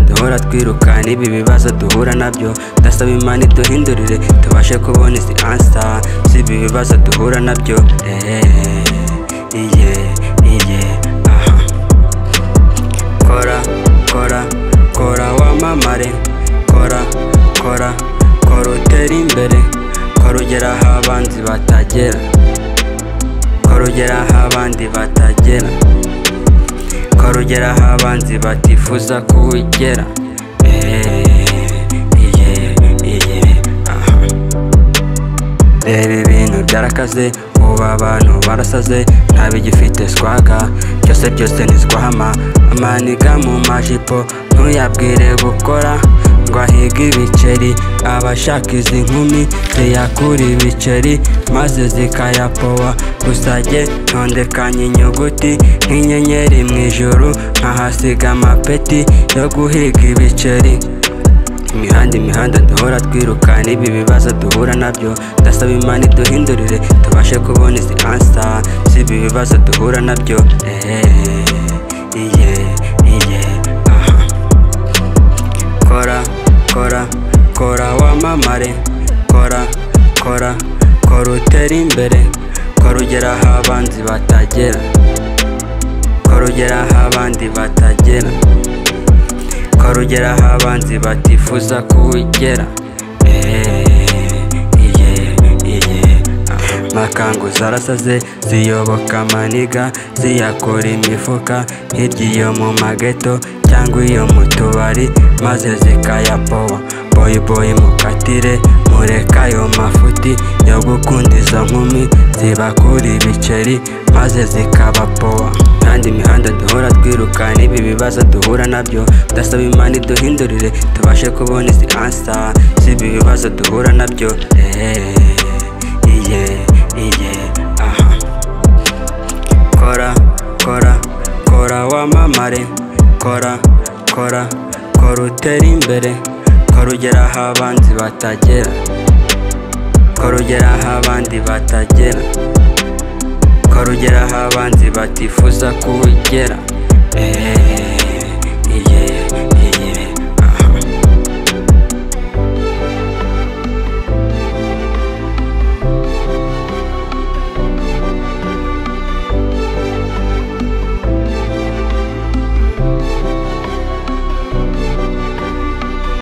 duhora twirukana ibi bibazo duhura nabyo ndasaba imana iduhindurire tubashe kubona izi ansa z'ibi bibazo duhura nabyo eeeeh iye iye aha kora kora kora wamamare kora kora kora utere imbere kora ugera aho abanzi batagera kora ugera aho abandi batagera kora ugera aho abanzi batifuza kuwugera Eeeeh, iye iye aha reba ibintu byarakaze ubu abantu barasaze ntabigifite swaga byose byose ni swahama amaniga mu majipo ntuyabwire gukora ngo ahige ibiceri abashaka izi nkumi ziyakura ibiceri maze zikayapowa gusa jye ntondekanye inyuguti nk'inyenyeri mu ijuru nkahasiga amapeti yo guhiga ibiceri imihanda imihanda duhora twirukana ibi bibazo duhura nabyo ndasaba imana iduhindurire tubashe kubona izi ansa z'ibi bibazo duhura nabyo eeeeh iye iye aha kora kora kora wamamare kora kora kora utere imbere kora ugera aho abanzi batagera kora ugera aho abandi batagera kora ugera aho abanzi batifuza kuwugera Eeeeh, iye iye aha. makangu zarasaze ziyoboka amaniga ziyakura imifuka hirya iyo mu mageto cyangwa iyo mu tubari maze zikayapowa boyi boyi mukatire mureka ayo mafuti yo gukunda izo nkumi zibakura ibiceri maze zikabapowa kandi imihanda duhora twirukana ibi bibazo duhura nabyo ndasaba imana iduhindurire tubashe kubona izi ansa z'ibi bibazo duhura nabyo eeeeh iye iye aha kora kora kora wamamare kora kora kora utere imbere kora ugera aho abanzi batagera kora ugera aho abandi batagera kora ugera aho abanzi batifuza kuwugera eeeeh